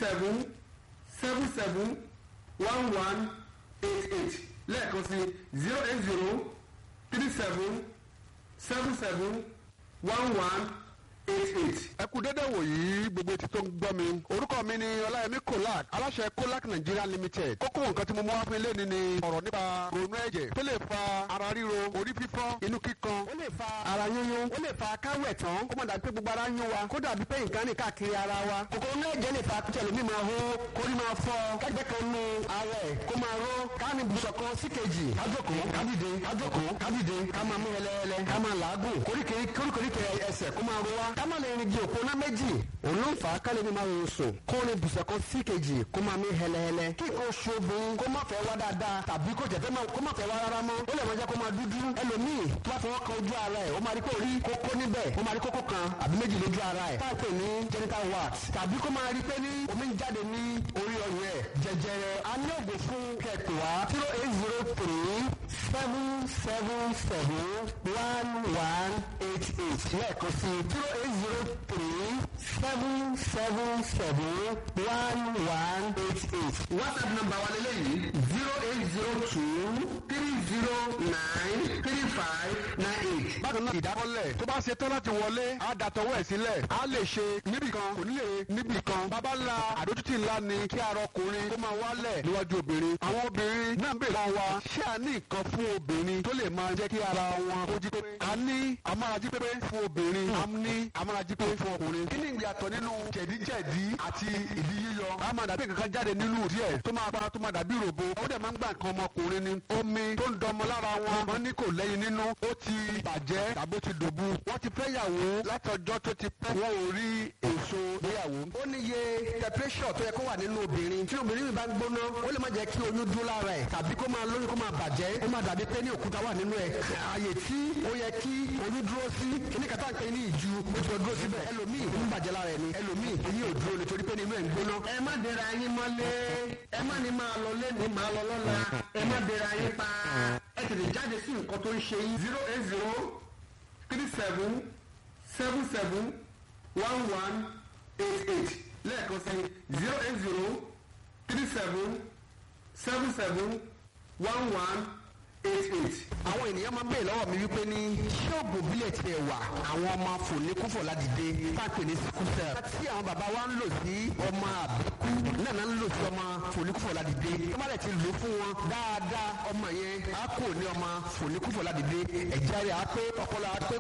seven seven seven one one eight eight lẹ́ẹ̀kan sí zero eight zero three seven seven seven one one eight eight. ẹ kú dédé wòyí gbogbo etí tó ń gbọ́ mi orúkọ mi ni ọláyẹmí kolak aláṣẹ kolak nigeria limited kókó nǹkan tí mo mú wá fún ilé ni ni ọ̀rọ̀ nípa ronú ẹ̀jẹ̀ tó lè fa ara ríro orí fífọ́ inú kíkan ó lè fa ara yúnyún ó lè fa káwẹ̀ tán kó má dàbí pé gbogbo ara ń yún wa kó dàbí pé nǹkan ní káàkiri ara wa kòkòrò náà jẹ́ lè fa kí ẹlòmíì máa hó kórí máa fọ́ kẹ́gbẹ́ kan nu ara ẹ̀ kó máa ró káàní bùsọ̀ kan sí kejì kájòkó kádìde kájòkó kádìde ká máa mú ẹlẹ́ẹ̀lẹ́ ká máa làágùn koríkèéríkèé ẹsẹ̀ kó máa ro wa ká má lè rìn di òpó náà méjì òun ló ń fà á ká lè ní máa rò sùn kó ní bùsọ̀ kan sí kejì kó máa mí hẹlẹ́hẹlẹ́ kí nǹkan oṣù obìnrin kó má fẹ́ wá dáadáa tàbí kó jẹ̀fẹ́ kó má fẹ́ wá rárá mọ́ ó lè máa jẹ́ kó máa dúdú ẹlòmíì tó bá fọwọ́ kan ojú ara ẹ̀ ó máa rí kó rí kókó níbẹ̀ ó máa rí kókó kan àbí méjì lójú ara ẹ̀ táà pè ní genital wax tàbí kó máa rí pé ní omi ń jáde ní orí ọyàn ẹ̀ jẹjẹrẹ a ní ògùn fún kẹ̀kẹ́ wá zero eight zero three seven seven seven one one eight eight lẹ́ẹ̀kan sí zero eight zero three seven seven seven one one eight eight. whatsapp number wa lélẹ́yìí zero eight zero two three zero nine three five nine eight. bákan náà ìdákọ́lẹ̀ tó bá ṣe tán láti wọlé á dàtọwọ́ ẹ̀ sílẹ̀ á lè ṣe níbì kan kò ní lè níbì kan bàbá ńlá àdójútì ńlá ni kí ara ọkùnrin kó máa wálẹ̀ níwájú obìnrin àwọn obìnrin náà ń bèèrè kan wa ṣé a ní nǹkan fún obìnrin tó lè máa jẹ́ kí ara wọn kó jí pépé a ní amárají pépé fún obìnrin a ní amárají pépé fún ọkùnrin kí ni ìyàtọ̀ nínú jẹ̀díjẹ̀dí àti ìdí yíyọ a máa dàbí kankan jáde nínú díẹ̀ tó máa bá tó máa dàbí ròbo ó dẹ̀ máa ń gbà nǹkan ọmọkùnrin ni omi tó ń dọmọ lára wọn wọn ní kò lẹ́yìn nínú ó ti bàjẹ́ tàbí ó ti dòbu wọ́n ti fẹ́ yàwó látọjọ́ tó ti pẹ́ wọn ò rí èso gbéyàwó. ó ní iye temperature tó yẹ kó wà nínú obìnrin tí obìnrin mi bá ń gbóná ó lè má jẹ́ kí oyún dúró lára ẹ̀ tàbí kó máa lóyún kó máa bàjẹ́ ó máa dàbí pé ní òkúta wà nínú ẹ̀ ààyè tí ó yẹ kí oyún dúró sí kíní kàtà ń pè ní ìju ó ti lọ dúró síbẹ̀ ẹlòmíì ń bàjẹ́ lára ẹ̀ ni ẹlòmíì oyún ò dúró nítorí pé nínú ẹ̀ ń gbóná. ẹ má dira yín mọ́lé ẹ má ní máa lọ lẹ́nu máa lọ lọ́la ẹ má dira yín pa ẹ tètè jáde sí nǹkan tó ń ṣe yín zero eight zero three seven seven seven one one eight eight lẹ́ẹ̀kan sí zero eight zero three seven seven seven one one eight eight. àwọn ènìyàn máa ń bèèrè lọ́wọ́ mi wípé ní ṣé oògùn bílẹ̀ tiẹ̀ wà àwọn ọmọ fòníkúfọ̀ ládìde táàpì ní síkúsẹ̀. tí àwọn bàbá wa ń lò sí ọmọ àbíkú náà náà ń lò sí ọmọ fòníkúfọ̀ ládìde. tó bá dẹ̀ ti lò fún wọn dáadáa ọmọ yẹn á kò ní ọmọ fòníkúfọ̀ ládìde ẹ̀jẹ̀ rẹ̀ á pé ọpọlọ á pé